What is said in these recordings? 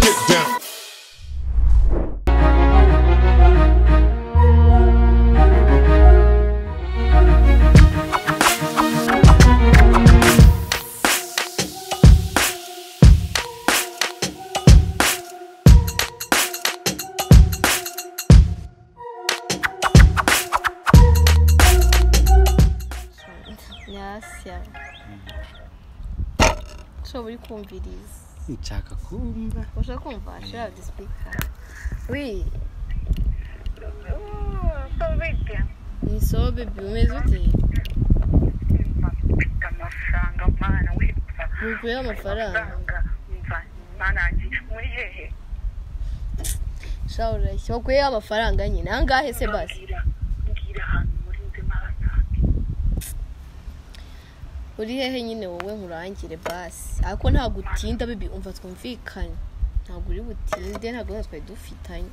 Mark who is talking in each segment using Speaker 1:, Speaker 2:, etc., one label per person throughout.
Speaker 1: Get down.
Speaker 2: nyasya nshobora uri kumviriza
Speaker 3: nshaka kumva
Speaker 2: ushaka kumva shira disipika wi ni so bebi umeze ute
Speaker 4: amafaranga mwana wipfa
Speaker 2: ngukuyeho amafaranga
Speaker 4: mva mwana wanjye muri hehe
Speaker 2: shawura urashya wakuyeho amafaranga nyine ahangahe se basi
Speaker 4: mbwira mbwira ahantu muri nzima hasange
Speaker 2: uri hehe nyine wowe nkurangire basi ariko ntabwo utinda bebi umva twumvikanye ntabwo uri butinde ntabwo natwe twari dufitanye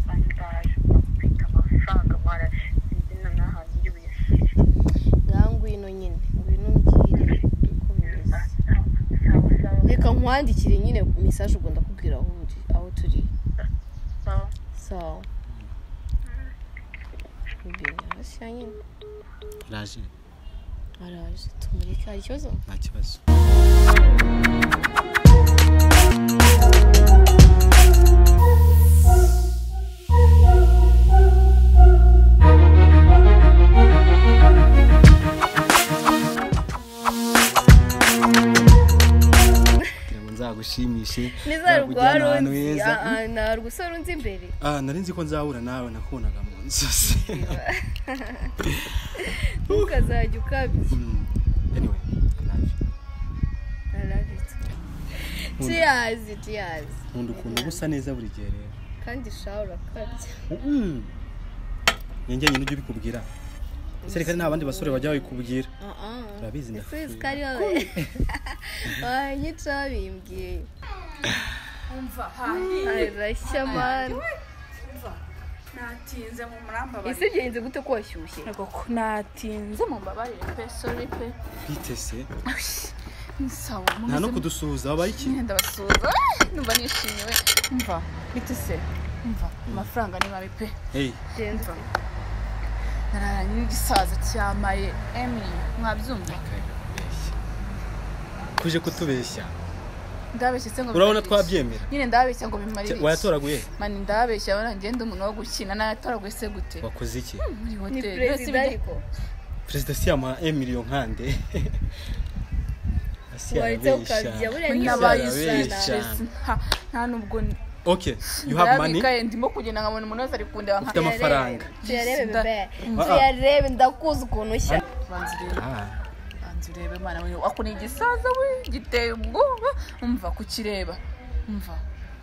Speaker 4: bandaje mfite amafaranga mwana sinzi na n'ahantu ndi buyashyire
Speaker 2: ngaho ngwino nyine ngwino mbwire uko bimeze
Speaker 4: sawa sawa
Speaker 2: reka nkwandikire nyine mesaje ubwo ndakubwira aho uri aho turi
Speaker 4: sawa
Speaker 2: sawa mbwira hasi nyine
Speaker 3: raje
Speaker 2: araje tumureke hari ikibazo
Speaker 3: nta kibazo Kugira ngo nzagushimishe nzakujyana ahantu heza
Speaker 2: nta rwusaro unzi imbere
Speaker 3: Ah, nari nzi ko nzahura nawe nakubonaga mu nzozi
Speaker 2: ntukazajya ukabya
Speaker 3: Mm. anyway Raje.
Speaker 2: arabitse tiyazi tiyazi
Speaker 3: nkunda ukuntu uba usa neza buri gihe rero
Speaker 2: kandi shawura akabya
Speaker 3: Mm. ninjye nyine ujya ubikubwira ese reka nta bandi basore bajya babikubwira Urabizi
Speaker 2: ese
Speaker 3: ndafuye.
Speaker 2: sikari wowe wanyica bimbwiye arashya mani
Speaker 5: natinze mu murambabarire
Speaker 2: ese byenze gute ko washyushye
Speaker 5: Yego ko natinze mu mbabarire pe sori pe
Speaker 3: twitese
Speaker 5: nsawa
Speaker 3: nta no
Speaker 5: mumeze
Speaker 3: kudusuhuza wabaye iki
Speaker 5: mwenda basuhuza numva nishimye we mva bite se mva amafaranga ni mabi pe
Speaker 3: Hey,
Speaker 2: byenze
Speaker 5: nararanye n'igisaza cyamaye emili mwabyumva
Speaker 3: tuje kutubeshya
Speaker 5: ndabeshye se ngo
Speaker 3: urabona
Speaker 5: bimarire iki?
Speaker 3: twabyemera
Speaker 5: nyine ndabeshya ngo bimarire
Speaker 3: Cya-
Speaker 5: iki?
Speaker 3: wayatoraguye
Speaker 5: mani ndabeshya urabona ngenda umuntu wo gukina nayatoraguye se gute
Speaker 3: wakoze iki
Speaker 5: muri
Speaker 2: ni
Speaker 5: hoteli Uretse
Speaker 2: perezida
Speaker 5: ibijya-
Speaker 2: ariko
Speaker 3: perezida si yamuha emiliyo nkande Asi
Speaker 2: waretse
Speaker 3: arabeshya.
Speaker 2: ukabya buriya
Speaker 3: Isi
Speaker 2: ni
Speaker 5: nabaye
Speaker 3: arabeshya.
Speaker 5: stress. Ha, nta nubwo
Speaker 3: okay you have money
Speaker 5: ndabikaye ndimo kugenda nkabona umuntu wese ari kundeba nka
Speaker 3: ufite amafaranga
Speaker 2: tuyarebe bebe
Speaker 3: Ah, ah.
Speaker 2: tuyarebe ndakuzi ukuntu ushya
Speaker 5: banza urebe
Speaker 3: Ah,
Speaker 5: banza urebe mana we ako ni igisaza we giteye ubwoba umva kukireba umva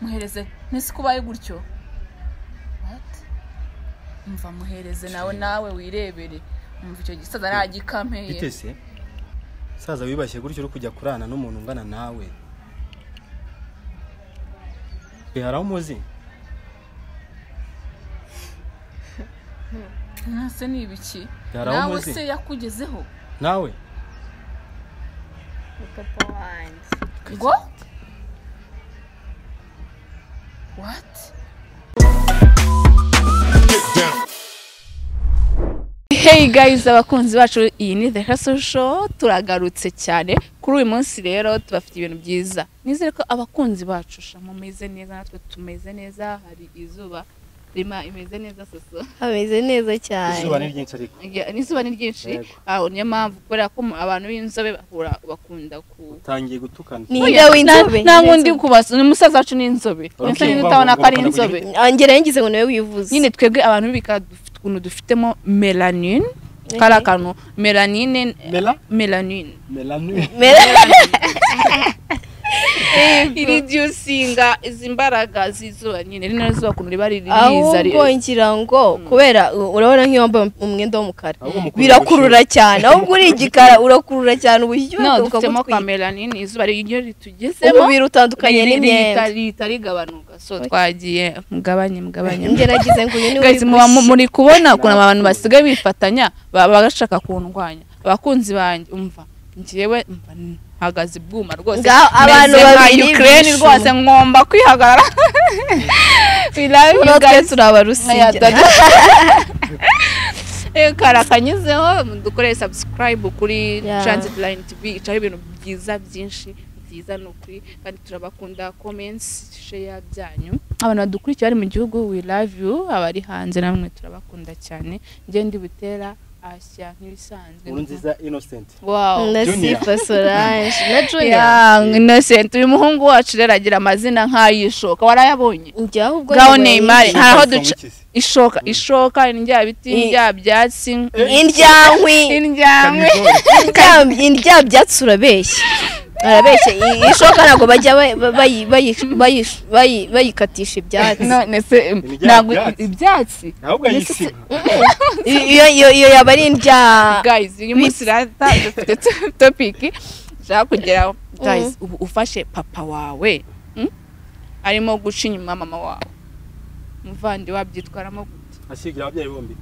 Speaker 5: muhereze ntese ko ubaye gutyo What? umva muhereze nawe nawe wirebere umva icyo gisaza nagikampeye
Speaker 3: bitese saza wibashye gutyo uri kujya kurana n'umuntu ungana nawe Twe hari aho umuzi
Speaker 5: ntase ni ibiki
Speaker 3: Yari aho
Speaker 5: nawe
Speaker 3: umuzi.
Speaker 5: se yakugezeho
Speaker 3: nawe
Speaker 2: papa wanjye
Speaker 5: ngo What?
Speaker 1: Get down.
Speaker 5: Hey guys abakunzi bacu iyi ni The Hustle Show turagarutse cyane kuri uyu munsi rero tubafite ibintu byiza nizere ko abakunzi bacu sha mumeze neza natwe tumeze neza hari izuba rima imeze neza soso
Speaker 2: ameze neza
Speaker 3: izuba
Speaker 2: cyane
Speaker 3: ni ryinshi ariko
Speaker 5: Ya, n'izuba ni ryinshi
Speaker 3: Yego.
Speaker 5: aho niyo mpamvu kubera ko mu- abantu b'inzobe bahura bakunda ku
Speaker 3: utangiye gutukana
Speaker 2: Ni- Oya, w'inzobe,
Speaker 5: nta ngundi
Speaker 2: n'inzobe.
Speaker 5: kubasa ni umusaza wacu ni inzobe
Speaker 3: Urabona
Speaker 5: Umusore
Speaker 3: ko
Speaker 5: utabona ko ari
Speaker 3: bakunda kugira
Speaker 5: inzobe
Speaker 2: angera yangize ngo nawe wivuze
Speaker 5: nyine twebwe abantu b'ibika dufite ukuntu dufitemo melanine kari akantu melanine
Speaker 3: mela
Speaker 5: melanine
Speaker 3: melani
Speaker 5: iridusinga izi mbaraga z'izuba nyine rino zuba ukuntu riba riri riza
Speaker 2: ahubwo ngira ngo kubera u- urabona nk'iyo wambaye umwenda w'umukara
Speaker 3: Ahubwo mukunda
Speaker 2: birakurura cyane ahubwo uri igikara urakurura cyane ubushyuhe
Speaker 5: no
Speaker 2: bugaruka
Speaker 5: dufitemo
Speaker 2: butwika.
Speaker 5: ka melanine izuba ryo ritugezemo
Speaker 2: umubiri utandukanye n'imyenda
Speaker 5: rihita rigabanuka so twagiye mugabanye mugabanye
Speaker 2: ngeragize ngo uyu ni
Speaker 5: guys muba mu- muri kubona ukuntu abantu basigaye bifatanya ba- bagashaka kundwanya abakunzi banjye umva njyewe mva hagaze bwuma rwose
Speaker 2: Ngaho abantu
Speaker 5: meze nka
Speaker 2: babiri
Speaker 5: Ukraine
Speaker 2: bishimye.
Speaker 5: rwose ngomba kwihagarara we love you
Speaker 2: natwe
Speaker 5: guys
Speaker 2: turabarusigira
Speaker 5: kara kanyuzeho dukorere subscribe kuri
Speaker 2: Yeah.
Speaker 5: transit line tv icaho ibintu byiza byinshi byiza ni ukuri kandi turabakunda comments share byanyu abantu badukurikiye bari mu gihugu we love you abari hanze namwe turabakunda cyane njye ndi butera asya nk'ibisanzwe
Speaker 3: nkuru nziza innocent
Speaker 5: wow
Speaker 2: na
Speaker 3: Junior.
Speaker 2: sifa solange na juniya
Speaker 5: Yeah, innocent uyu muhungu wacu rero agira amazina nk'ay'ishoka warayabonye
Speaker 2: njyaho ubwo
Speaker 5: ngaho
Speaker 2: nyuma
Speaker 5: neymar
Speaker 2: y'iki?
Speaker 5: hari aho
Speaker 3: Song
Speaker 5: duca
Speaker 3: iki se?
Speaker 5: ishoka ishoka indya biti
Speaker 2: I-
Speaker 5: indya byatsi
Speaker 2: indyankwi
Speaker 5: indyamwe
Speaker 2: Indya- indya byatsi urabeshya arabeshya ishoka ntabwo bajya ba- ba- bayi- bayi- bayi- bayi- bayikatisha ibyatsi
Speaker 5: none se em,
Speaker 3: Indya
Speaker 5: ntabwo
Speaker 3: byatsi.
Speaker 5: ibyatsi
Speaker 3: ahubwo yisiba
Speaker 2: iyo iyo iyo yaba ari indya
Speaker 5: guys uyu munsi rata dufite to- topic nshaka kugeraho guys ubu ufashe papa wawe mm, arimo guca inyuma mama wawe umuvandi wabyitwaramo gute
Speaker 3: ashigira ababyeyi bombi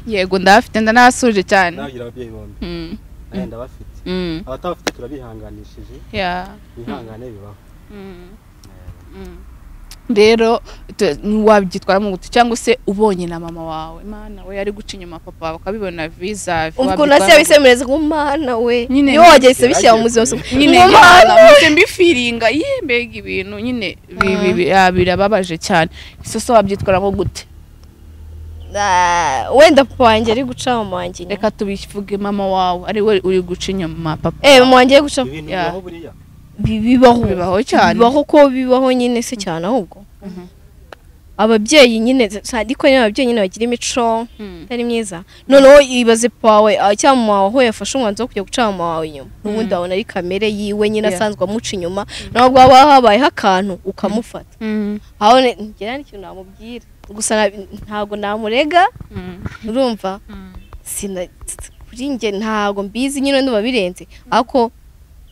Speaker 5: yego ndabafite ndanabasuje cyane
Speaker 3: nabagira ababyeyi bombi
Speaker 5: Mm,
Speaker 3: nayo ndabafite
Speaker 5: mm,
Speaker 3: abatabafite turabihanganishije
Speaker 5: yeah.
Speaker 3: bihangane bibaho
Speaker 5: rero tu- wabyitwaramo gute cyangwa se ubonye na mama wawe imana we ari guca inyuma papa wawe ukabibona vizavi
Speaker 2: ubwo na se yabisemereza umwana we
Speaker 5: Nyine-
Speaker 2: niyo wageze bishyira mu buzima
Speaker 5: nyine
Speaker 2: umwana
Speaker 5: yaramuze mbifiringa ye mbega ibintu nyine bi- bi- bi- ah, birababaje cyane ese so wabyitwaramo gute
Speaker 2: Ah, wenda papa wanjye ari guca mama wanjye inyuma.
Speaker 5: reka tubivuge mama wawe ari we uri guca inyuma papa
Speaker 2: eh mama wanjye ari guca
Speaker 3: ibintu
Speaker 5: Yeah.
Speaker 3: bibaho buriya
Speaker 2: Bi- bibaho
Speaker 5: bibaho cyane
Speaker 2: bibaho ko bibaho nyine se cyane ahubwo
Speaker 5: Mhm.
Speaker 2: ababyeyi nyine ariko nyine ababyeyi nyine bagira imico
Speaker 5: Mm.
Speaker 2: itari myiza noneho ibaze papa wawe ah, cyangwa mama wawe aho yafashe umwanzuro wo kujya guca mama wawe inyuma n'ubundi abona ari kamere yiwe nyine
Speaker 5: Yeah.
Speaker 2: asanzwe amuca inyuma ntabwo haba habayeho akantu ukamufata
Speaker 5: Mm.
Speaker 2: aho ne- ngira n'ikintu namubwira gusa na- ntabwo namurega
Speaker 5: Mm.
Speaker 2: urumva
Speaker 5: Mm.
Speaker 2: sina kuri njye ntabwo mbizi nyine ndumva birenze ariko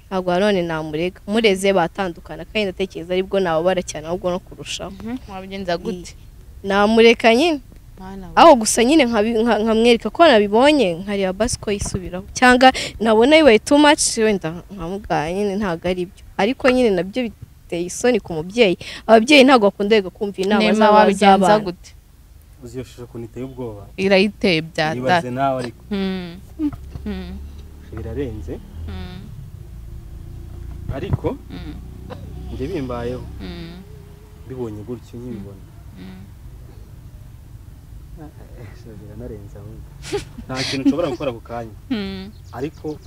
Speaker 2: ntabwo nanone namurega mureze batandukana kandi ndatekereza aribwo nababara cyane ahubwo no kurushaho
Speaker 5: Mhm. wabigenza gute
Speaker 2: namureka nyine
Speaker 5: Mwana we.
Speaker 2: aho gusa nyine nkabi- nka- nkamwereka ko nabibonye nkareba basi ko yisubiraho cyangwa nabona bibaye too much wenda nkamugaya nyine ntabwo ari byo ariko nyine nabyo biteye isoni ku mubyeyi ababyeyi ntabwo bakunda kumva inama
Speaker 5: nema
Speaker 2: z'aba-
Speaker 5: wabigenza
Speaker 2: z'abana
Speaker 5: gute
Speaker 3: uzi iyo shusho ukuntu iteye ubwoba
Speaker 5: irayiteye bya
Speaker 3: yibaze
Speaker 5: data
Speaker 3: nawe ariko
Speaker 5: Mm. Mm.
Speaker 3: birarenze
Speaker 5: Mm.
Speaker 3: ariko
Speaker 5: Mm.
Speaker 3: njye bimbayeho
Speaker 5: Mm.
Speaker 3: mbibonye gutyo nkibibona
Speaker 5: Mm.
Speaker 3: Eh, biranarenze ahubwo nta kintu nshobora gukora ako kanya
Speaker 5: Mm.
Speaker 3: ariko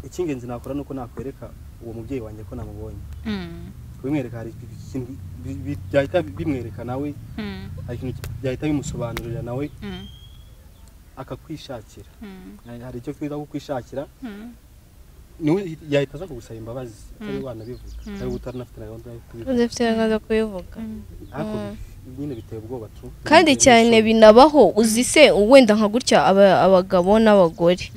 Speaker 3: icy'ingenzi nakora ni uko nakwereka uwo mubyeyi wanjye ko namubonye
Speaker 5: Mm.
Speaker 3: kubimwereka hari ikintu bi- bi- byahita bimwereka nawe
Speaker 5: Mm.
Speaker 3: hari ikintu byahita bimusobanurira nawe
Speaker 5: Mm.
Speaker 3: akakwishakira
Speaker 5: Mm.
Speaker 3: Hari- hari icyo twiza kukwishakira
Speaker 5: Mm.
Speaker 3: niwe yahita aza kugusaba imbabazi atari
Speaker 5: Mm.
Speaker 3: wanabivuga
Speaker 5: Mm.
Speaker 3: ari utanafite na gahunda yo kubivuga
Speaker 2: udafite gahunda yo kubivuga
Speaker 3: ariko nyine biteye ubwoba tu
Speaker 2: kandi cyane binabaho uzi se wenda nka gutya aba- abagabo n'abagore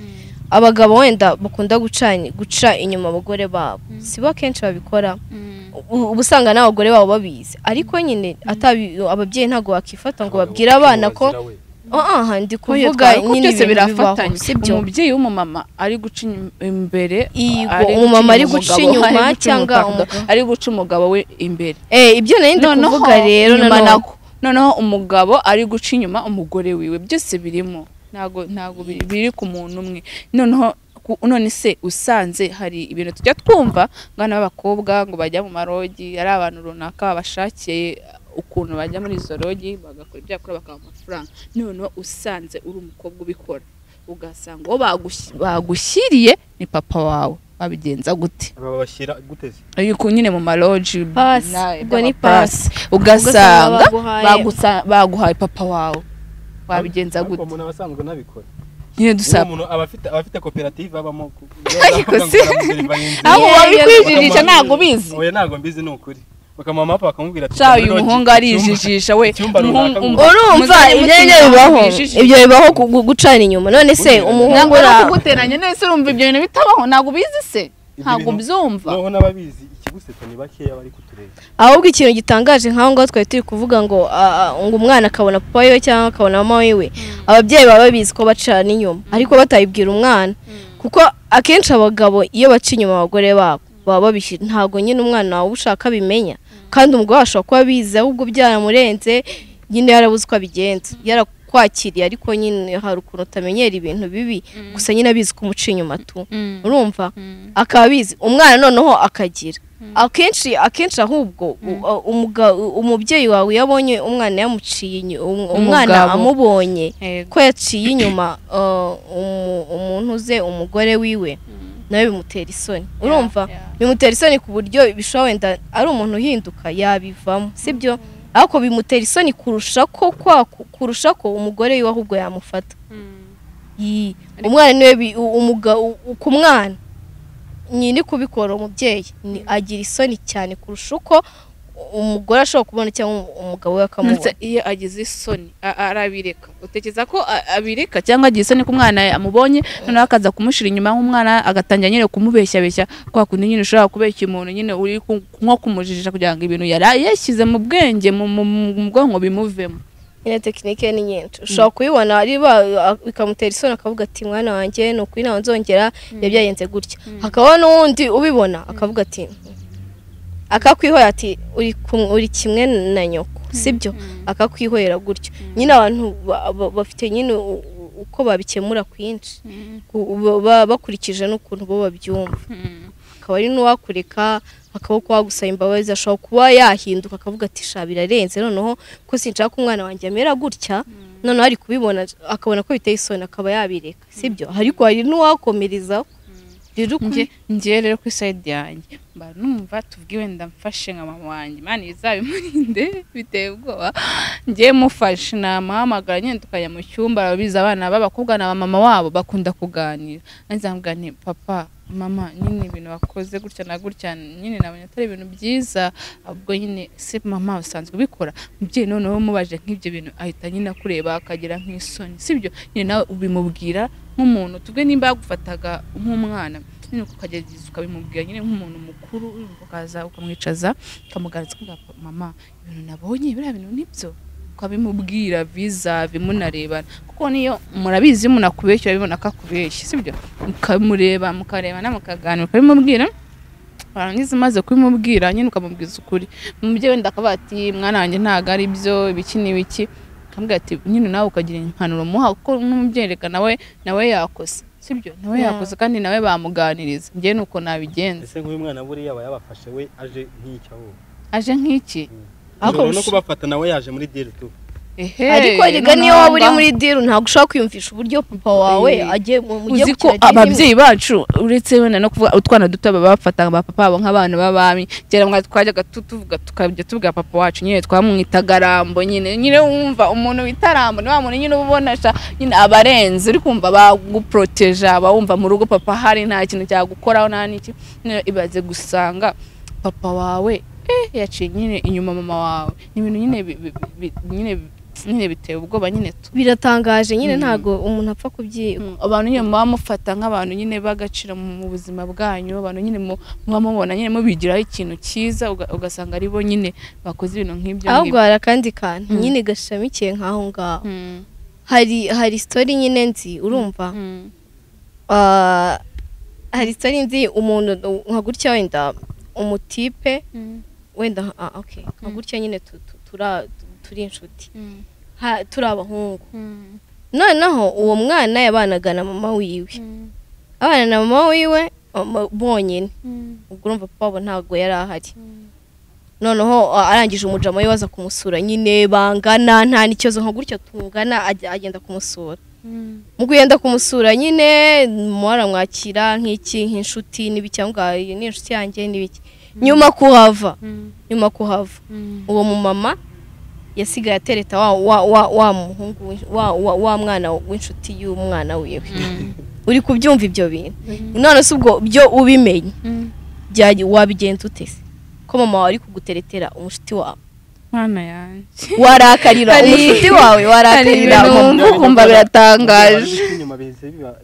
Speaker 2: abagabo wenda bakunda guca- guca inyuma abagore babo si bo kenshi babikora
Speaker 5: Mm.
Speaker 2: U- uba usanga n'abagore babo babizi ariko nyine atabi- ababyeyi ntabwo bakifata ngo
Speaker 3: Abagabo
Speaker 2: babwire abana ko aha ndi kuvuga
Speaker 5: Oya, twari
Speaker 2: nyine
Speaker 5: kubyutse
Speaker 2: ibintu bibaho
Speaker 5: birafatanya.
Speaker 2: si byo
Speaker 5: umubyeyi w'umumama ari guca inyum- imbere
Speaker 2: Yego,
Speaker 5: ari guca
Speaker 2: umumama ari
Speaker 5: inyuma
Speaker 2: guca
Speaker 5: umugabo,
Speaker 2: inyuma
Speaker 5: ari guca
Speaker 2: cyangwa
Speaker 5: umugabo,
Speaker 2: umugabo.
Speaker 5: ari guca umugabo we imbere
Speaker 2: Eh, ibyo nari ndi
Speaker 5: Noneho,
Speaker 2: kuvuga rero
Speaker 5: inyuma
Speaker 2: nanone.
Speaker 5: nako- noneho umugabo ari guca inyuma umugore wiwe byose birimo ntago ntago biri- biri ku muntu umwe noneho ku- none se usanze hari ibintu tujya twumva ngana b'abakobwa ngo bajya mu marogi ari abantu runaka babashakiye ukuntu bajya muri izo rogi bagakora ibyo bakora bakaba amafaranga noneho usanze uri umukobwa ubikora ugasanga uwo bagush- bagushyiriye ni papa wawe wabigenza gute
Speaker 3: babashyira guteze
Speaker 5: ariko nyine mu maroji
Speaker 2: Pasi.
Speaker 5: nawe
Speaker 2: Ubwo ni
Speaker 5: by'amapasi.
Speaker 2: Ugasanga
Speaker 5: ugasanga
Speaker 2: baguhaye-
Speaker 5: bagusa- baguhaye papa wawe wabigenza
Speaker 3: ariko
Speaker 5: gute
Speaker 3: umuntu aba asanzwe anabikora
Speaker 5: nyine
Speaker 3: niba
Speaker 5: dusaba
Speaker 3: umuntu aba afite aba afite koperative abamo ku-
Speaker 5: Ariko si-
Speaker 3: bakamuderivarinze.
Speaker 5: aho
Speaker 2: Yeah,
Speaker 5: wabikwijijisha
Speaker 3: yeah.
Speaker 5: ntabwo bizi
Speaker 3: oya ntabwo mbizi ni ukuri bakamuha amapa bakamubwira ati
Speaker 5: cya uyu
Speaker 3: "Kaminuza,
Speaker 5: muhungu
Speaker 3: icyumba-
Speaker 5: arijijisha we
Speaker 3: icyumba runaka
Speaker 5: umuhungu-
Speaker 2: urumva
Speaker 5: Muzari
Speaker 2: ibyo
Speaker 5: mutima
Speaker 2: ngibyo bibaho
Speaker 5: bijijisha.
Speaker 2: ibyo bibaho ku- ku- gucana inyuma none se
Speaker 3: Burya.
Speaker 2: umuhungu
Speaker 5: ntabwo ari
Speaker 2: ra-
Speaker 5: ukuguteranya neza urumva ibyo bintu bitabaho ntabwo ubizi se ntabwo
Speaker 3: bintu-
Speaker 5: ubyumva
Speaker 3: noneho n'ababizi ikigusetsa ni bakeya bari kutureba
Speaker 2: ahubwo ikintu gitangaje nk'aho ngaho twari turi kuvuga ngo ah, ah, ngo umwana akabona papa wiwe cyangwa akabona mama wiwe ababyeyi baba babizi ko bacana inyuma ariko batabibwira umwana kuko akenshi abagabo iyo baca inyuma abagore babo baba babishyira ntabwo nyine umwana wawe ushaka abimenya kandi umugore ashobora kuba abizi ahubwo byaramurenze nyine yarabuze uko abigenza yarakwakiriye ariko nyine hari ukuntu utamenyera ibintu bibi gusa nyine abizi ko umuca inyuma tu urumva akaba abizi umwana noneho akagira akenshi akenshi ahubwo u- umuga- u- umubyeyi wawe iyo abonye umwana yamuciye inyu- um- umwana
Speaker 5: Umugabo.
Speaker 2: amubonye
Speaker 5: Yego.
Speaker 2: ko yaciye inyuma uh, umu- umuntu uze umugore wiwe nawe bimutera isoni urumva
Speaker 5: yeah.
Speaker 2: bimutera isoni ku buryo bishobora wenda ari umuntu uhinduka yabivamo sibyo ariko bimutera isoni kurusha ko kwa- kurusha ko umugore wiwe ahubwo yamufata Yii. umwana niwe bi- u- umuga- u- u- ku mwana nyine kubikora umubyeyi ni- agira isoni cyane kurusha uko umugore ashobora kubona cyangwa umu- umugabo we
Speaker 5: ndetse
Speaker 2: akamubona
Speaker 5: iyo agize isoni a- arabireka utekereza ko a- abireka cyangwa agize isoni ko umwana amubonye noneho akaza kumushyira inyuma nk'umwana agatangira nyine kumubeshyabeshya kwa kundi nyine ushobora kubeshya umuntu nyine uri ku- nko kumujijisha kugira ngo ibintu yari yashyize mu bwenge mu mu- mu bwonko bimuvemo
Speaker 2: nyine tekinike ni nyinshi ushobora kubibona ari ba- a- bikamutera isoni akavuga ati mwana wanjye ni ukuri nawe nzongera biba byagenze gutya hakaba n'uwundi ubibona akavuga ati akakwihoya ati "Uri kum- uri kimwe na nyoko sibyo akakwihorera gutyo nyine abantu ba- ba- bafite nyine u- u- uko babikemura kwinshi Ku- ba- ba- bakurikije n'ukuntu bo babyumva akaba ari n'uwakureka akaboko wagusaba imbabazi ashobora kuba yahinduka akavuga ati sha birarenze noneho ko sinshaka ko umwana wanjye amera gutya noneho ari kubibona akabona ko biteye isoni akaba yabireka sibyo ariko hari n'uwakomerezaho rero
Speaker 5: nge
Speaker 2: ukuri
Speaker 5: ngewe rero kuri sayidi yanjye mba numva tubwiwe ndamfashe nka mama wanjye mani bizabimurinde biteye ubwoba ngewe mufashe namuhamagara nyine tukajya mu cyumba arabizi abana b'abakobwa na mama wabo bakunda kuganira nanjye nzamubwira nti papa mama nyine ibintu wakoze gutya na gutya nyine nabonye atari ibintu byiza ubwo nyine se mama usanzwe ubikora mubyeyi noneho umubaje nk'ibyo bintu ahita nyine akureba akagira nk'isoni sibyo nyine nawe ubimubwira nk'umuntu tubwe nimba yagufataga nk'umwana nyine ukagerageza ukabimubwira nyine nk'umuntu mukuru ukaza ukamwicaza ukamugarutsa ukamuha mama ibintu nabonye biriya bintu nibyo ukabimubwira vizavi munarebana kuko niyo murabizi iyo umuntu akubeshyira bibona ko akubeshya sibyo mukamureba mukarebana mukaganira ukabimubwira warangiza umaze kubimubwira nyine ukamubwiza ukuri umubyeyi wenda akavuga ati mwana wanjye ntabwo ari byo ibiki n'ibiki akambwira ati nyine nawe ukagira impanuro muha kuko n'umubyeyi reka nawe nawe yakoze sibyo nawe yakoze kandi nawe bamuganiriza njye ni uko nabigenza
Speaker 3: ese nk'uyu mwana buriya aba yabafashe we aje nk'icyo aho
Speaker 5: aje nk'iki
Speaker 2: Ariko
Speaker 3: ushobora no
Speaker 2: gusa-
Speaker 3: kubafata nawe yaje muri diri tu
Speaker 5: ehe
Speaker 2: ariko erega
Speaker 5: noneho
Speaker 2: niyo waba uri
Speaker 5: ngaho.
Speaker 2: muri diru ntabwo ushobora kwiyumvisha uburyo papa wawe
Speaker 5: Eh,
Speaker 2: agiye mu mujye
Speaker 5: uzi ko ababyeyi bacu uretse wenda no kuvuga utwana duto baba bafataga ba papa babo nk'abana b'abami kera mwa twajyaga tu- tuvuga tukajya tubwira papa wacu nyine twamwitaga rambo nyine nyine wumva umuntu wita rambo ni wa muntu nyine uba ubona sha nyine abarenze uri kumva baguporoteja aba wumva mu rugo papa hari nta kintu cyagukoraho nta n'iki Noneho ibaze gusanga papa wawe eh, yaciye nyine inyuma mama wawe ni ibintu nyine bi- bi- bi- nyine nyine biteye ubwoba nyine tu
Speaker 2: biratangaje nyine
Speaker 5: Mm.
Speaker 2: ntabwo umuntu apfa kubyi
Speaker 5: Mm, abantu nyine muba mufata nk'abantu nyine b'agaciro mu mu buzima bwanyu abantu nyine mu- muba mubona nyine mubigiraho ikintu cyiza uga- ugasanga ari bo nyine bakoze ibintu nk'ibyo
Speaker 2: ahubwo hari akandi kantu
Speaker 5: Mm.
Speaker 2: nyine gashamikiye nk'aho ngaho
Speaker 5: Mm,
Speaker 2: hari hari sitori nyine nzi urumva
Speaker 5: mm,
Speaker 2: Ah, hari sitori nzi umuntu nka gutya wenda umutipe
Speaker 5: mm,
Speaker 2: wenda ah, okay nka gutya nyine tu- tu- tura- turi inshuti
Speaker 5: mm,
Speaker 2: Ha- turi abahungu
Speaker 5: mm,
Speaker 2: noneho uwo mwana yabanaga na mama wiwe
Speaker 5: mm,
Speaker 2: abana na mama wiwe um, bonyine
Speaker 5: mm,
Speaker 2: ubwo urumva papa wabo ntabwo yari ahari noneho a- arangije umujama we baza kumusura nyine bangana nta n'ikibazo nka gutya tungana ajya- agenda kumusura
Speaker 5: mm,
Speaker 2: mu kugenda kumusura nyine mwaramwakira nk'iki nk'inshuti n'ibi cyangwa ngo ni inshuti yanjye n'ibiki nyuma kuhava
Speaker 5: mm,
Speaker 2: nyuma kuhava
Speaker 5: mm.
Speaker 2: uwo mumama yasigaye atereta wa wa wa wa muhungu w'ins- wa wa, wa mwana w'inshuti y'umwana wiwe uri kubyumva ibyo bintu none se ubwo byo ubimenye
Speaker 5: Mm.
Speaker 2: byajya wabigenza ute se ko mama wawe ari kuguteretera umushuti wawe
Speaker 5: mwana yanjye
Speaker 2: warakarira
Speaker 5: Hari-
Speaker 2: umushuti wawe
Speaker 5: hari
Speaker 2: warakarira
Speaker 5: ibintu
Speaker 2: mama
Speaker 5: wumva ukumva biratangaje
Speaker 3: inyuma bihise biba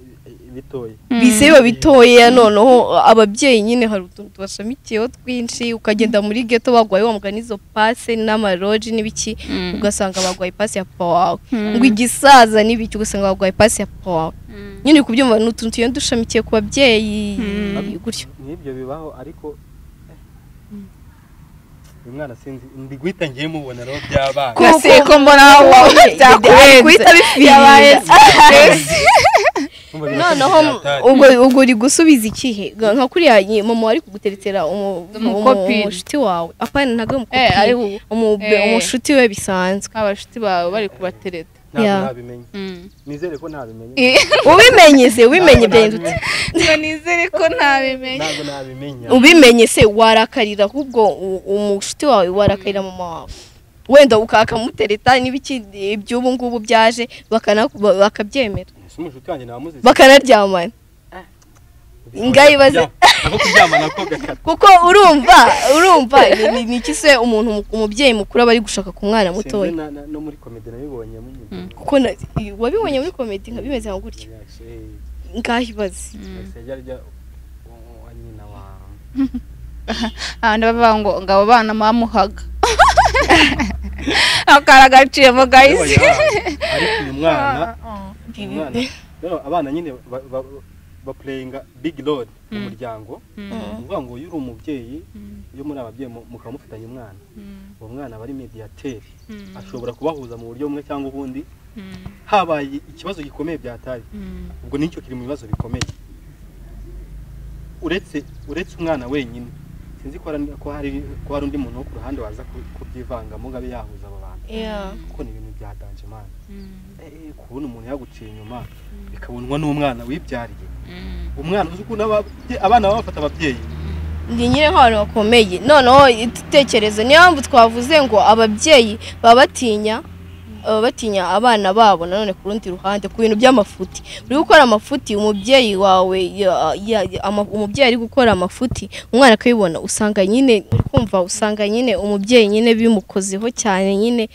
Speaker 3: bitoye
Speaker 2: bize biba bitoya noneho ababyeyi nyine hari utuntu tubashamikiyeho twinshi ukagenda muri geto bagwaye wambuka n'izo pase n'amaroji n'ibiki ugasanga bagwaye pasi ya papa wawe ngo igisaza n'ibiki ugasanga bagwaye pasi ya papa wawe nyine uri kubyumva ni utuntu tugenda dushamikiye ku babyeyi
Speaker 5: Mm.
Speaker 2: gutyo
Speaker 3: n'ibyo bibaho ariko uyu mwana sinzi ndi guhita ngiye mubona rero by'abana
Speaker 2: Kuko-
Speaker 5: Nasiye ko mbona wowe
Speaker 2: ari guhita
Speaker 5: byakurenze yabaye
Speaker 2: bifirinda
Speaker 3: Numva
Speaker 2: noneho
Speaker 3: birasa byatari.
Speaker 2: ubwo ubwo uri gusubiza ikihe nka kuriya nyi- mama ari kuguteretera umu- umu-
Speaker 5: Umukopine.
Speaker 2: umushuti wawe apana ntabwo
Speaker 5: Eh, ari
Speaker 2: umukopine
Speaker 5: ubu
Speaker 2: Umu-
Speaker 5: Eh.
Speaker 2: umushuti we bisanzwe
Speaker 5: abashuti bawe bari kubatereta
Speaker 3: ntabwo
Speaker 2: Yeah.
Speaker 3: nabimenye nizere ko ntabimenye
Speaker 2: ubimenye se ubimenye bya
Speaker 3: Ntabwo nabimenye.
Speaker 5: ngo nizere ko ntabimenya
Speaker 3: ntabwo nabimenya
Speaker 2: ubimenye se warakarira ahubwo u- umushuti wawe warakarira mama wawe wenda ukakamutereta n'ibikindi iby'ubu ngubu byaje bakana- ba- bakabyemera
Speaker 3: Ese umushuti wanjye namuzize
Speaker 2: bakanaryamana ngaho ibaze-
Speaker 3: aho kuryamana ko gakata
Speaker 2: kuko urumva urumva ni- ni- ni iki se umuntu mu- umubyeyi mukuru aba ari gushaka ku mwana mutoya
Speaker 3: Sinzi na- na- no muri komedi nabibonye nyine.
Speaker 2: kuko na- wabibonye muri komedi nka bimeze nka gutya
Speaker 3: Reaction, eh,
Speaker 2: ngaho ibaze
Speaker 3: ese ajya arya uwo- uwa nyina wa-
Speaker 5: abantu bavuga ngo ngo abo bana bamuhaga akara gaciyemo guys
Speaker 3: ariko uyu mwana uyu mwana rero abana nyine ba- ba- bapureyinga bigi rodi mu muryango ni ukuvuga ngo iyo uri umubyeyi iyo muri ababyeyi mu- mukaba mufitanye umwana uwo mwana aba ari mediyateri ashobora kubahuza mu buryo bumwe cyangwa ubundi habaye ikibazo gikomeye byataye ubwo nicyo kiri mu bibazo bikomeye uretse uretse umwana wenyine sinzi ko hari- ko hari ko hari undi muntu wo ku ruhande waza ku- kubyivangamo ngo abe yahuza abo bantu
Speaker 2: Yeah.
Speaker 3: kuko ni ibintu bya danje mani Eh, kubona umuntu yaguciye inyuma bikabonwa n'umwana wibyariye umwana uzi ukuntu ababye- abana baba bafata ababyeyi
Speaker 2: ni nyine nk'abantu bakomeye noneho itekereze niyo mpamvu twavuze ngo ababyeyi baba batinya baba batinya abana babo nanone ku rundi ruhande ku bintu by'amafuti uri gukora amafuti umubyeyi wawe ya- ya- ya- ama- umubyeyi ari gukora amafuti umwana akabibona usanga nyine uri kumva usanga nyine umubyeyi nyine bimukozeho cyane nyine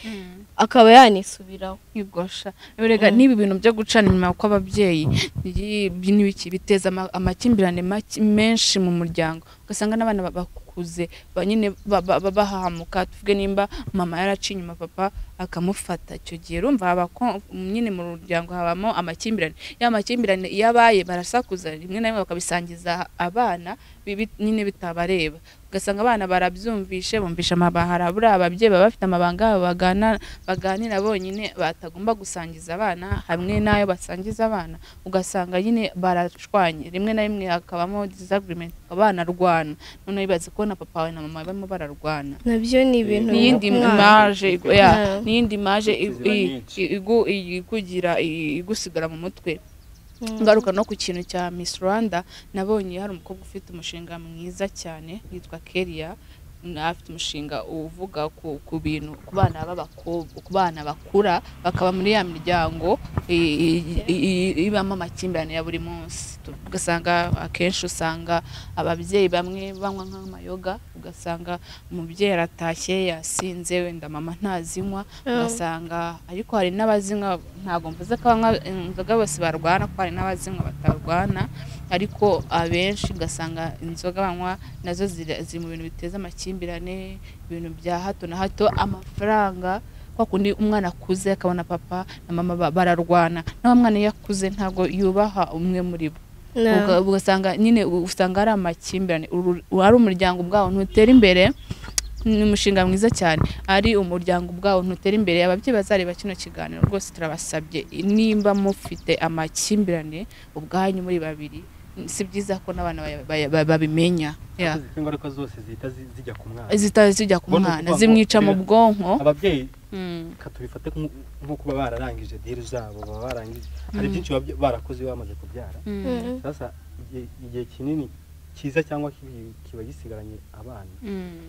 Speaker 2: akaba yanisubiraho
Speaker 5: kwigosha erega n'ibi bintu byo gucana inyuma kw'ababyeyi ni- ni ibiki biteza ama- amakimbirane make- menshi mu muryango ugasanga n'abana ba- bakuze ba- nyine ba- ba- ba- bahahamuka tuvuge nimba mama yaraciye inyuma papa akamufata icyo gihe urumva haba ko- nyine mu muryango habamo amakimbirane ya makimbirane iyo abaye barasakuza rimwe na rimwe bakabisangiza abana bibi- nyine bitabareba ugasanga abana barabyumvishe bumvisha amabahara buriya ababyeyi baba bafite amabanga yabo bagana baganira bonyine batagomba gusangiza abana hamwe n'ayo basangiza abana ugasanga nyine barashwanye rimwe na rimwe hakabamo disagreement banarwana noneho bibaze kubona papa wawe na mama barimo bararwana
Speaker 2: nabyo ni ibintu
Speaker 5: n'iyindi
Speaker 2: biba ku mwana.
Speaker 5: imaje igu- ya,
Speaker 2: Yeah.
Speaker 5: n'iyindi imaje i-
Speaker 3: Inzira
Speaker 5: i-
Speaker 3: nyinshi.
Speaker 5: i- igu- i- ikugira i- igusigara mu mutwe
Speaker 2: Mm.
Speaker 5: ngaruka no ku kintu cya Miss Rwanda nabonye hari umukobwa ufite umushinga mwiza cyane yitwa Keria na- afite umushinga uvuga ku, ku bintu ku bana b'abakobwa ku bana bakura bakaba muri ya miryango i- i- i- ibamo amakimbirane ya buri munsi Tu- ugasanga akenshi usanga ababyeyi bamwe banywa nk'amayoga ugasanga umubyeyi aratashye yasinze wenda mama ntazinywa ugasanga ariko hari n'abazinywa ntabwo mvuze ko abanywa inzoga bose barwana ko hari n'abazinywa batarwana ariko abenshi ugasanga inzoga banywa nazo ziri ziri mu bintu biteza amakimbirane ibintu bya hato na hato amafaranga kwa kundi umwana akuze akabona papa na mama ba- bararwana naho umwana iyo akuze ntabwo yubaha umwe muri bo
Speaker 2: No.
Speaker 5: Uga- ugasanga nyine u- usanga ari amakimbirane Uru- ari umuryango ubwawo ntutera imbere ni umushinga mwiza cyane ari umuryango ubwawo ntutera imbere ababyeyi bazareba kino kiganiro rwose turabasabye nimba mufite amakimbirane ubwanyu muri babiri si byiza ko n'abana baya- baya- ba- babimenya Yeah.
Speaker 3: akoze ingaruka zose zihita zi- zijya ku mwana
Speaker 5: zitazi zijya ku
Speaker 3: Ubona
Speaker 5: mwana
Speaker 3: ukuvuga ngo
Speaker 5: zimwica mu
Speaker 3: kurera-
Speaker 5: bwonko
Speaker 3: ababyeyi
Speaker 5: Mm.
Speaker 3: reka tubifate nk'u- nko kuba bararangije diri zabo baba barangije hari byinshi baba barakoze iyo bamaze kubyara
Speaker 5: Mm.
Speaker 3: sasa igihe- igihe kinini cyiza cyangwa kibi kiba gisigaranye abana
Speaker 5: Mm.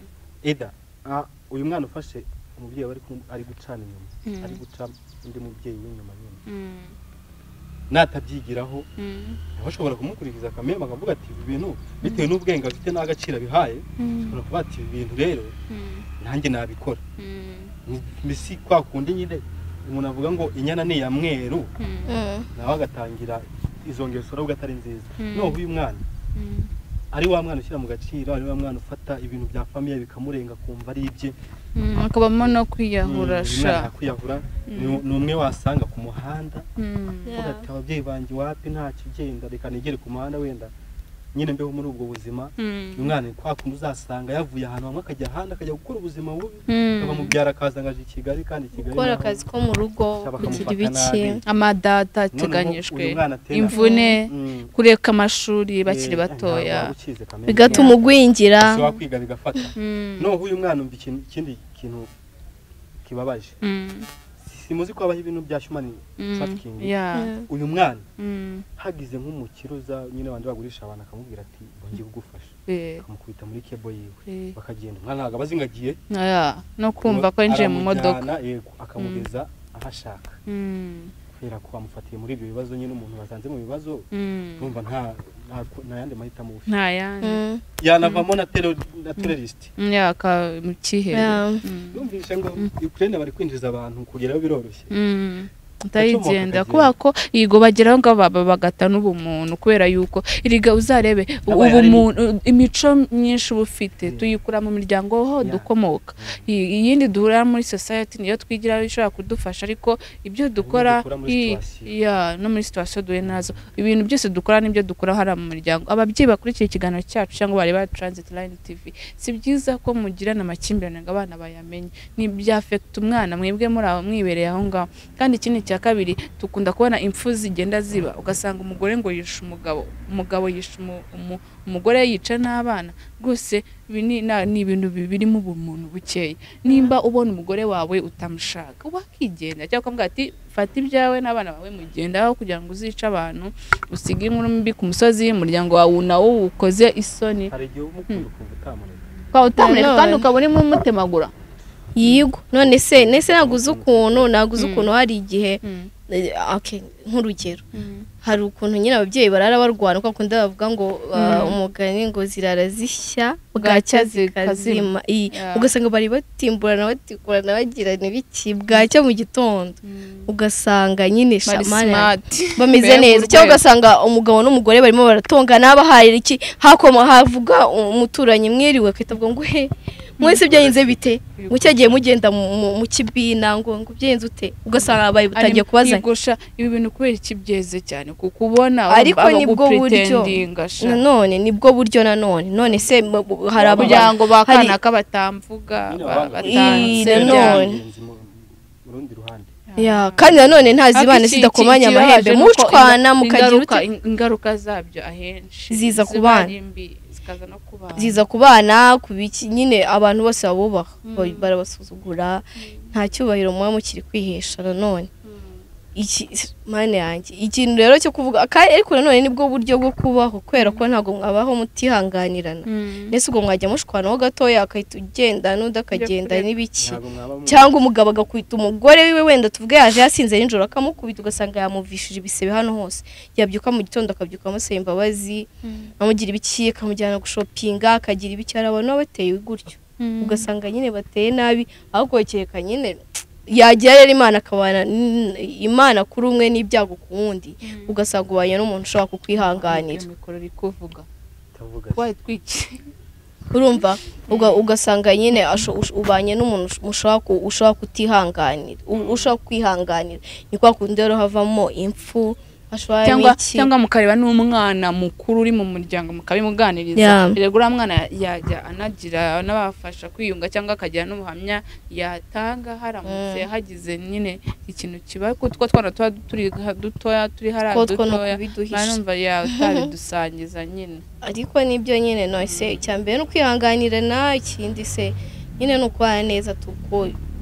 Speaker 3: eda ah, uyu mwana ufashe umubyeyi aba ari kum- ari gucana inyuma
Speaker 5: Mm.
Speaker 3: ari guca undi mubyeyi w'inyuma nyine
Speaker 5: Mm.
Speaker 3: natabyigiraho
Speaker 5: Mm.
Speaker 3: aba ashobora kumukurikiza akamenya akavuga ati ibi bintu bitewe n'ubwenge afite n'agaciro abihaye
Speaker 5: Mm.
Speaker 3: ashobora kuba ati ibi bintu rero
Speaker 5: Mm.
Speaker 3: nanjye nabikora
Speaker 5: Mm.
Speaker 3: Ni- si kwa kundi nyine umuntu avuga ngo inyana ni iya mweru
Speaker 5: Mm.
Speaker 2: Mm.
Speaker 3: nawe agatangira izo ngeso urabona atari nziza
Speaker 5: Mm.
Speaker 3: noneho uyu mwana
Speaker 5: Mm.
Speaker 3: ari wa mwana ushyira mu gaciro ari wa mwana ufata ibintu bya famiye bikamurenga kumva ari ibye
Speaker 5: Mm, hakabamo no
Speaker 3: Mm, uyu
Speaker 5: kwiyahura
Speaker 3: mwana
Speaker 5: sha
Speaker 3: yakwiyahura ni
Speaker 5: Mm.
Speaker 3: ni umwe wasanga ku muhanda
Speaker 5: Mm.
Speaker 2: Yeah.
Speaker 3: uvuga ati ababyeyi banjye wapi ntacyo ugenda reka nigere ku muhanda wenda nyine mbeho muri ubwo buzima
Speaker 5: Mm.
Speaker 3: uyu mwana ni kwa kundi uzasanga yavuye ahantu hamwe akajya ahandi akajya gukora ubuzima bubi
Speaker 5: Mm.
Speaker 3: bakamubyara akaza ngo aje i kigali kandi i kigali
Speaker 2: gukora
Speaker 3: naho
Speaker 2: akazi ko mu rugo
Speaker 3: cyaba
Speaker 2: kugira
Speaker 3: akamufata
Speaker 2: ibiki
Speaker 3: nabi.
Speaker 5: amadata
Speaker 3: Noneho uyu
Speaker 5: ateganyijwe
Speaker 3: mwana atera-
Speaker 5: imvune
Speaker 3: Mm.
Speaker 5: kureka amashuri
Speaker 3: Eh,
Speaker 5: bakiri batoya
Speaker 3: ntabwo waba ukize Kamembe.
Speaker 2: bigatuma ugwingira
Speaker 3: Ese wakwiga bigafata
Speaker 5: Mm.
Speaker 3: noneho uyu mwana umva ikintu- ikindi kintu kibabaje
Speaker 5: Mm.
Speaker 3: simuzi ko habaho ibintu bya shumani
Speaker 5: Mm.
Speaker 3: trafficking
Speaker 5: Yeah.
Speaker 3: uyu mwana
Speaker 5: Mm.
Speaker 3: hagize nk'umukiruza nyine abandi bagurisha abantu akamubwira ati bongeye kugufasha
Speaker 5: Eh,
Speaker 3: akamukubita muri kebo yiwe
Speaker 5: eh.
Speaker 3: bakagenda umwana ntabwo aba azi ngo agiye
Speaker 5: Yeah. no kumva ko yinjiye mu modoka
Speaker 3: aramujyana, yego akamugeza aho ashaka
Speaker 5: Mm.
Speaker 3: kubera ko amufatiye muri ibyo bibazo nyine umuntu wasanze mu bibazo
Speaker 5: Mm.
Speaker 3: urumva nta nta- nta yandi mahitamo ufite
Speaker 5: nta yandi
Speaker 2: Mm.
Speaker 3: yanavamo na terro- na terrorist
Speaker 5: Mm, yeah, ka- mu
Speaker 2: Yeah.
Speaker 5: cyihebe
Speaker 3: numvise ngo ukraine bari kwinjiza abantu kugeraho biroroshye
Speaker 5: Mm. ndayigenda
Speaker 3: Agacomoka
Speaker 5: kubera ko yigo bageraho ngo baba bagata n'ubumuntu kubera yuko iriga uzarebe
Speaker 3: Yabaye ari-
Speaker 5: ubumuntu imico myinshi uba ufite
Speaker 3: Yeah.
Speaker 5: tuyikura mu miryango ho
Speaker 3: Yeah.
Speaker 5: dukomoka I- iyindi duhurira muri society niyo twigiraho ishobora kudufasha ariko ibyo dukora
Speaker 3: dukura muri
Speaker 5: i-
Speaker 3: situation.
Speaker 5: yeah, no muri situation duhuye nazo ibintu byose dukora n'ibyo dukora hariya mu miryango ababyeyi bakurikiye ikiganiro cyacu cyangwa bareba transit line tv si byiza ko mugirana amakimbirane ngo abana bayamenye ni byafekita umwana mwebwe muri aho mwibereye aho ngaho kandi ikindi cya kabiri dukunda kubona impfu zigenda ziba ugasanga umugore ngo yishe umugabo umugabo yishe umu- umu- umugore yica n'abana rwose ibi ni na- ni ibintu bi- birimo ubumuntu bukeya nimba ubona umugore wawe utamushaka wakigenda cyangwa ukavuga ati fata ibyawe n'abana bawe mugendaho kugira ngo uzice abantu usige inkuru mbi ku musozi umuryango wawe nawukoze isoni
Speaker 3: hari igihe umukunda ukumva utamureka
Speaker 5: ukaba utamureka
Speaker 2: Nanone.
Speaker 5: kandi ukaba urimo umutemagura
Speaker 2: yigwa none se nese ntabwo uzi ukuntu ntabwo uzi ukuntu hari igihe eh, okay, nk'urugero hari ukuntu nyine ababyeyi barara barwana kwa kundi bavuga ngo ah, umugani ngo zirara zishya bwacya
Speaker 5: Bwacya zikazima.
Speaker 2: zikazima Iyi,
Speaker 5: Yeah.
Speaker 2: ugasanga bari batimburana batigurana bagirana ibiki bwacya mu gitondo ugasanga nyine
Speaker 5: bari
Speaker 2: shamani
Speaker 5: simati
Speaker 2: bameze
Speaker 5: Mbega
Speaker 2: neza cyangwa
Speaker 5: urwego.
Speaker 2: ugasanga umugabo n'umugore barimo baratongana bahaye iki hakoma havuga umuturanyi mwiriwe akitabwa ngo he mwese byagenze bite ngo cyagiye mugenda mu- mu- mu kibina ngo ngo byenze ute ugasanga abaye butangiye kubazanya
Speaker 5: kubazanya ibi bintu kubera iki byeze cyane kukubona
Speaker 2: Ariko nibwo buryo. nanone nibwo buryo nanone none se mu- mu- hari abo
Speaker 5: kugira ngo
Speaker 2: hari-
Speaker 5: bakana kabatamvuga
Speaker 3: Nyine abana
Speaker 2: Ii,
Speaker 5: batanze
Speaker 2: na
Speaker 3: Byari
Speaker 2: none.
Speaker 3: ingenzi mu- mu rundi ruhande
Speaker 2: Ya, kandi nanone ntazi
Speaker 5: Ariko
Speaker 2: ibana
Speaker 5: iki-
Speaker 2: zidakomanya
Speaker 5: iki-
Speaker 2: amahembe
Speaker 5: ikibabaje nuko
Speaker 2: mucwana
Speaker 5: inga-
Speaker 2: mukagira
Speaker 5: ingaruka-
Speaker 2: ute
Speaker 5: in- ingaruka zabyo ahenshi
Speaker 2: Ziza ku
Speaker 5: ziba
Speaker 2: bana.
Speaker 5: ari mbi, zikaza no ku bana
Speaker 2: ziza ku bana ku biki nyine abantu bose babubaha Ba- barabasuzugura nta cyubahiro muba mukiri kwihesha nanone iki mani yanjye ikintu rero cyo kuvuga ka- ariko nanone nibwo buryo bwo kubaho kubera ko ntabwo mwabaho mutihanganirana mbese ubwo mwajya mushwana ho gatoya akahita ugenda n'undi akagenda
Speaker 5: kureba.
Speaker 2: n'ibiki
Speaker 3: ntabwo mwaba mu-
Speaker 2: cyangwa umugabo agakubita umugore wiwe wenda tuvuge yaje yasinze nijoro akamukubita ugasanga yamuvishije ibisebe hano hose yabyuka mu gitondo akabyuka amusaba imbabazi amugira ibiki akamujyana gushopinga akagira ibiki hari abantu baba bateye gutyo ugasanga nyine bateye nabi ahubwo kereka nyine yagira rero imana akabana n- imana kuri umwe n'ibyago ku wundi ugasanga ubanye n'umuntu ushobora kukwihanganira
Speaker 5: mikoro iri kuvuga
Speaker 3: utavuga
Speaker 5: wayi twiki
Speaker 2: urumva Uga- ugasanga nyine asho- ush- ubanye n'umuntu ush- ushobora ku- ushobora kutihanganira u- ushobora kwihanganira ni kwa kundi rero havamo impfu hashobora
Speaker 5: cyangwa
Speaker 2: iki
Speaker 5: cyangwa mukareba n'umwana mukuru uri mu muryango mukabimuganiriza
Speaker 2: Yeah.
Speaker 5: erega uriya mwana yajya anagira anabafasha kwiyunga cyangwa akagira n'ubuhamya yatanga haramutse hagize nyine ikintu kiba ko two twana tuba turi ha- dutoya turi hariya
Speaker 2: ko two no
Speaker 5: dutoya
Speaker 2: kubiduhisha
Speaker 5: ntanumva yawe utabidusangiza nyine
Speaker 2: ariko nibyo nyine no se icya mbere ni ukwihanganirana ikindi se nyine ni ukubana neza tuko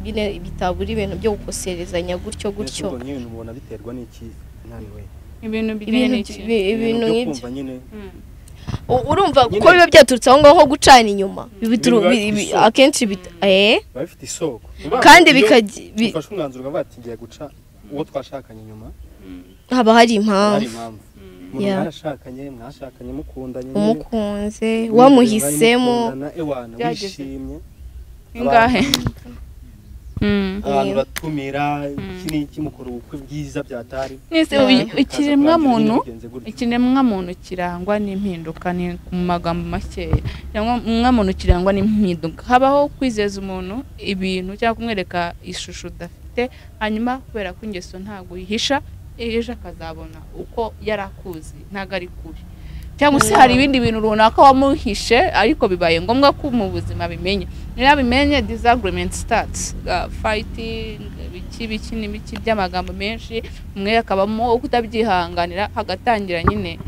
Speaker 2: nyine bitabura ibintu byo gukoserezanya gutyo
Speaker 3: Mbese
Speaker 2: gutyo
Speaker 3: ubwo nyine umuntu abiterwa n'iki naniwe
Speaker 5: ibintu bijyanye
Speaker 2: ibintu
Speaker 5: n'iki
Speaker 2: bi- ibintu
Speaker 3: byo
Speaker 2: nk'ibyo
Speaker 3: kumva nyine
Speaker 5: Mm.
Speaker 2: U- urumva
Speaker 3: Nyine-
Speaker 2: kuko biba byaturutse aho ngaho nko gucana inyuma Bibituru-
Speaker 3: Biba
Speaker 2: bi- bi-
Speaker 3: isoko.
Speaker 2: akenshi bita eh
Speaker 3: biba bifite isoko
Speaker 2: kandi
Speaker 3: Iyo
Speaker 2: bikagi- bi-
Speaker 3: ufashe umwanzuro ukavuga ati ngiye guca uwo twashakanye inyuma
Speaker 2: haba hari
Speaker 3: hari
Speaker 2: impamvu
Speaker 3: impamvu umuntu
Speaker 2: Yeah.
Speaker 3: mwarashakanye mwashakanye mukundanye nyine,
Speaker 2: umukunze
Speaker 3: mwishimye,
Speaker 2: wamuhisemo
Speaker 3: mwari mukundana, ewana
Speaker 5: Byageze.
Speaker 3: wishimye
Speaker 5: ingahe Mm.
Speaker 3: abantu batumira iki n'iki mukora ubukwe bwiza byatari
Speaker 5: Mwese
Speaker 2: Mm.
Speaker 5: ubi- ikiremwa muntu
Speaker 3: iki
Speaker 5: ikiremwa muntu kirangwa n'impinduka ni mu magambo makeya ikiremwa muntu kirangwa n'impinduka habaho kwizeza umuntu ibintu cyangwa kumwereka ishusho udafite hanyuma kubera ko ingeso ntabwo uyihisha iyo uje akazabona uko yari akuzi ntabwo ari kure cyangwa se hari ibindi bintu runaka wamuhishe ariko bibaye ngombwa ko mu buzima abimenya niba abimenye disagurementi sitati fayitingi ibiki biki n'ibiki by'amagambo menshi umwe akabamo kutabyihanganira hagatangira nyine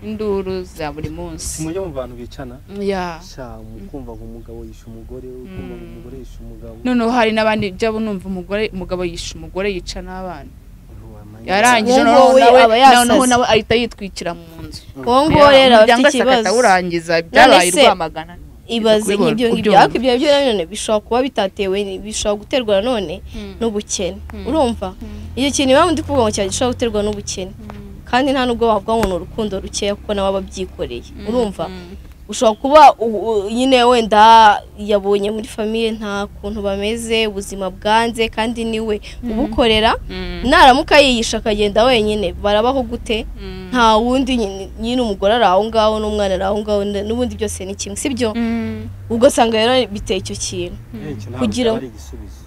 Speaker 5: induru za buri munsi
Speaker 3: mujya mu bantu bicana
Speaker 5: ya
Speaker 3: sha mukumva ngo umugabo yishe umugore ukumva ngo umugore yishe umugabo
Speaker 5: noneho hari n'abandi byabo numva umugore umugabo yishe umugore yica n'abana
Speaker 3: Wamenya.
Speaker 5: yarangije
Speaker 2: Uwo
Speaker 5: noneho
Speaker 2: we
Speaker 5: nawe
Speaker 2: aba yasaze.
Speaker 5: noneho nawe ahita yitwikira mu nzu
Speaker 2: uwo nguwo rero aba afite
Speaker 5: Umuryango wese agahita
Speaker 2: ikibazo
Speaker 5: awurangiza byabaye
Speaker 2: se-
Speaker 5: rwamagana
Speaker 2: ibaze
Speaker 5: kubibona,
Speaker 2: nk'ibyo ngibyo
Speaker 5: kubyumva.
Speaker 2: ariko ibyo byo nanone bishobora kuba bitatewe ni- bishobora guterwa nanone n'ubukene urumva icyo kintu iwabo ndi kuvuga ngo cyari gishobora guterwa n'ubukene kandi nta nubwo wavuga ngo ni urukundo rukeya kuko nawe aba abyikoreye urumva ushobora kuba u- u- nyine wenda yabonye muri famiye nta kuntu bameze ubuzima bwanze kandi niwe ubukorera naramuka yiyisha akagenda wenyine barabaho gute nta wundi nyine- nyine umugore ari aho ngaho n'umwana ari aho ngaho n'ubundi byose ni kimwe sibyo ubwo usanga rero biteye icyo kintu
Speaker 3: Henshi ntabwo
Speaker 2: kugira
Speaker 3: cyaba ari igisubizo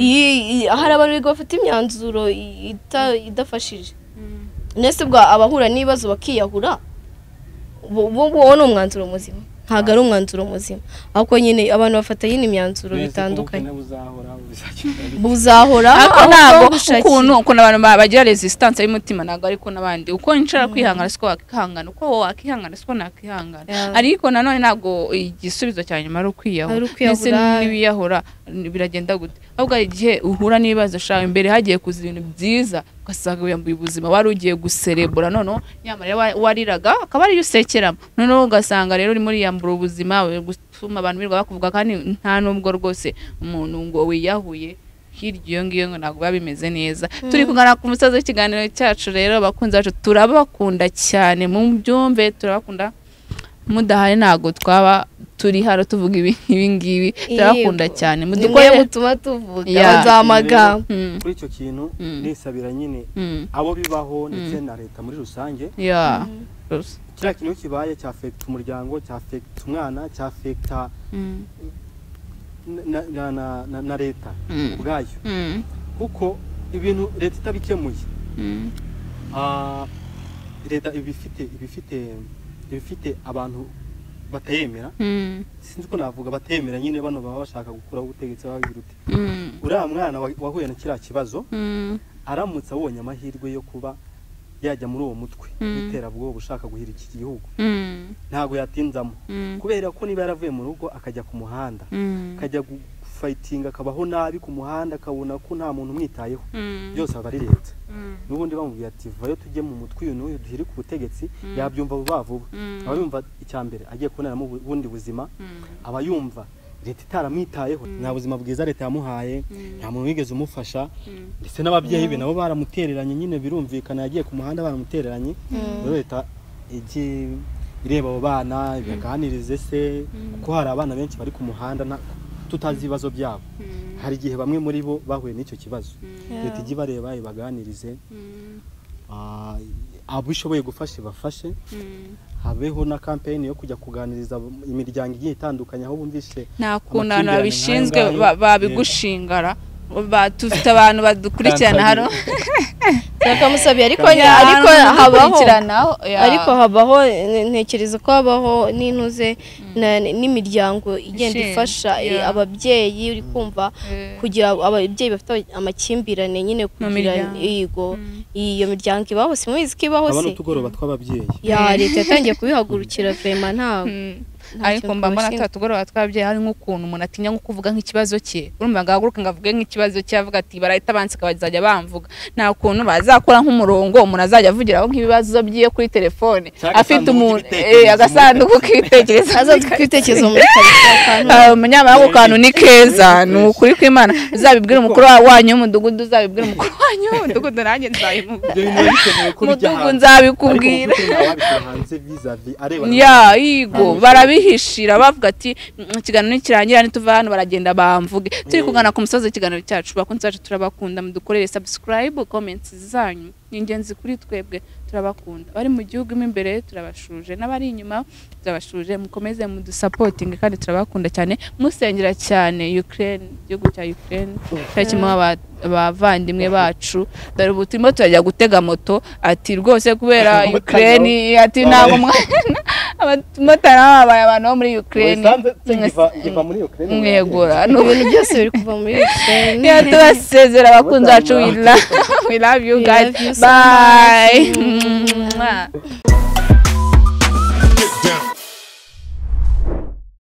Speaker 2: Iyi- iyi- hari abantu biga bafata imyanzuro ita- idafashije ndetse ubwo abahura n'ibibazo bakiyahura ubu- ubu ngubu ni umwanzuro muzima ntabwo ari umwanzuro muzima ahubwo nyine abantu bafata nyine imyanzuro
Speaker 3: Neza ko
Speaker 2: bitandukanye
Speaker 3: ubukene buzahora buzakira
Speaker 2: buzahoraho
Speaker 5: ariko
Speaker 2: aho
Speaker 5: ntabwo
Speaker 2: gushakira.
Speaker 5: ukuntu ukuntu abantu ba- bagira resistance y'umutima ntabwo ariko n'abandi uko nshaka kwihangana siko wakihangana uko wowe wakihangana siko nakihangana
Speaker 2: Yeah.
Speaker 5: ariko nanone ntabwo igisubizo cya nyuma ari ukwiyahura
Speaker 2: Ari ukwiyahura.
Speaker 5: ndetse n'ibiyahura biragenda gute ahubwo hari igihe uhura n'ibibazo shawe imbere hagiye kuza ibintu byiza ugasanga wiyambuye ubuzima wari ugiye guserebura noneho nyamara wa- wariraga akaba ariyo usekeramo noneho ugasanga rero urimo uriyambura ubuzima uri gutuma abantu birirwa bakuvuga kandi nta nubwo rwose umuntu ngo wiyahuye hirya iyo ngiyo ngo ntabwo biba bimeze neza turi kuganira ku musozi w'ikiganiro cyacu rero abakunzi bacu turabakunda cyane mu byumve turabakunda mudahari ntabwo twaba turi hano tuvuga ibi- ibi ngibi turabakunda
Speaker 2: Yego.
Speaker 5: cyane
Speaker 2: ni mwe
Speaker 5: mudukorere
Speaker 2: mutuma tuvuga
Speaker 5: Yeah.
Speaker 2: baduha amagambo
Speaker 5: Mm,
Speaker 3: kuri icyo kintu
Speaker 5: Mm.
Speaker 3: nisabira nyine
Speaker 5: mm,
Speaker 3: abo bibaho ndetse na leta muri rusange
Speaker 5: yeah. Rus-
Speaker 3: kiriya kintu kibaye cyafekita umuryango cyafekita umwana cyafekita
Speaker 5: mm,
Speaker 3: na, na, na, na, na leta
Speaker 5: mm,
Speaker 3: ubwayo
Speaker 5: mm,
Speaker 3: kuko ibintu leta itabikemuye
Speaker 5: mm,
Speaker 3: ah, leta iba ifite iba ifite iba ifite abantu batayemera
Speaker 5: mm,
Speaker 3: sinzi uko navuga batayemera nyine bano baba bashaka gukuraho ubutegetsi baba birute
Speaker 5: mm,
Speaker 3: uriya mwana wa- wahuye na kiriya kibazo
Speaker 5: mm,
Speaker 3: aramutse abonye amahirwe yo kuba yajya muri uwo mutwe
Speaker 5: Mm.
Speaker 3: w'iterabwoba ushaka guhira iki gihugu
Speaker 5: mm,
Speaker 3: ntabwo yatinzamo
Speaker 5: mm,
Speaker 3: kubera ko niba yaravuye mu rugo akajya ku muhanda
Speaker 5: mm,
Speaker 3: akajya gufayitinga akabaho nabi ku muhanda akabona ko nta muntu umwitayeho
Speaker 5: mm,
Speaker 3: byose aba ari leta
Speaker 5: mm,
Speaker 3: n'ubundi bamubwira ati vayo tujye mu mutwe uyu n'uyu duhire ku butegetsi
Speaker 5: Mm.
Speaker 3: yabyumva vuba vuba
Speaker 5: Mm.
Speaker 3: aba yumva icya mbere agiye kubonamo ubu- ubundi buzima
Speaker 5: mm.
Speaker 3: aba yumva leta itaramwitayeho nta buzima bwiza leta yamuhaye nta muntu wigeze umufasha ndetse n'ababyeyi be nabo baramutereranye nyine birumvikana yagiye ku muhanda baramutereranye rero leta ijye ireba abo bana ibiganirize se kuko hari abana benshi bari ku muhanda nta- tutazi ibibazo byabo hari igihe bamwe muri bo bahuye n'icyo kibazo leta ijye ibareba ibaganirize Ah, abo ishoboye gufasha ibafashe habeho na kampeyini yo kujya kuganiriza imiryango igiye itandukanye aho bumvise
Speaker 5: nta kuntu abantu
Speaker 3: Amakimbirane
Speaker 5: babishinzwe
Speaker 3: nk'ayo
Speaker 5: ba-
Speaker 3: ngayo,
Speaker 5: babigushingara Ba- dufite abantu badukurikirana hano
Speaker 2: bakamusabye ariko
Speaker 5: Ya,
Speaker 2: ariko
Speaker 5: abantu
Speaker 2: habaho
Speaker 5: badukurikiranaho, ya.
Speaker 2: ariko habaho ne- ntekereza ko habaho n'intuze na- n'imiryango igenda
Speaker 5: Ishinzwe,
Speaker 2: ifasha eh,
Speaker 5: yeah.
Speaker 2: ababyeyi uri kumva
Speaker 5: Eh.
Speaker 2: kugira ababyeyi bafite amakimbirane nyine kugira
Speaker 5: miryango.
Speaker 2: yego iyo miryango ibaho simubizi ko ibaho
Speaker 3: aba
Speaker 2: se
Speaker 3: n'utugoroba tw'ababyeyi
Speaker 2: ya leta yatangiye kubihagurukira vema ntabwo
Speaker 5: Mm.
Speaker 2: Nta
Speaker 5: ariko
Speaker 2: kintu
Speaker 5: mba mbona
Speaker 2: twabashinga.
Speaker 5: tutugoroba twababyeyi hari nk'ukuntu umuntu atinya nko kuvuga nk'ikibazo cye urumva ngo ahaguruke ngo avuge nk'ikibazo cye avuga ati barahita banseka bazajya bamvuga nta kuntu bazakora nk'umurongo umuntu azajya avugiraho nk'ibibazo byiwe kuri telefone
Speaker 3: Cyangwa
Speaker 5: afite
Speaker 3: agasanduku
Speaker 5: umuntu
Speaker 3: k'ibitekerezo.
Speaker 5: eh, agasanduku k'ibitekerezo
Speaker 2: hazaza ibitekerezo muri karitsiye akantu
Speaker 5: Ah, umunyamara ako kantu ni keza ni ukuri kw'imana uzabibwire umukuru wa- wanyu w'umudugudu uzabibwire umukuru wanyu w'umudugudu nanjye nzabimubwira
Speaker 3: ibyo bintu biba bikenewe ko bijya
Speaker 5: umudugudu
Speaker 3: hanze ariko
Speaker 5: nzabikubwira
Speaker 3: umuntu ufite umwana wabikora hanze vizavi areba
Speaker 5: ya yigo kwihishira bavuga ati "Mm, ikiganiro nikirangira nituva hano baragenda bamvuge turi
Speaker 3: Mm.
Speaker 5: kugana ku musozi ikiganiro cyacu bakunzi bacu turabakunda mudukorere subscribe comments zanyu ni ingenzi kuri twebwe turabakunda bari mu gihugu mo imbere turabashuje n'abari inyuma turabashuje mukomeze mudusapotinge kandi turabakunda cyane musengera cyane Ukraine igihugu cya Ukraine cyari kimwe mu aba- abavandimwe bacu dore ubu turimo turajya gutega moto ati rwose kubera
Speaker 3: Abamotari
Speaker 5: Ukraine ati ntabwo mwana abamotari baba babaye abantu bo muri Ukraine
Speaker 3: Usanze se ngiva ngiva muri Ukraine
Speaker 5: mwegura ni ubu
Speaker 2: ibintu byose biri kuva muri Ukraine.
Speaker 5: niyo tubasezera abakunzi bacu we
Speaker 3: Abamotari
Speaker 5: love- we love you
Speaker 2: We
Speaker 5: guys
Speaker 2: love you so
Speaker 5: bye
Speaker 2: much.
Speaker 5: Mwah.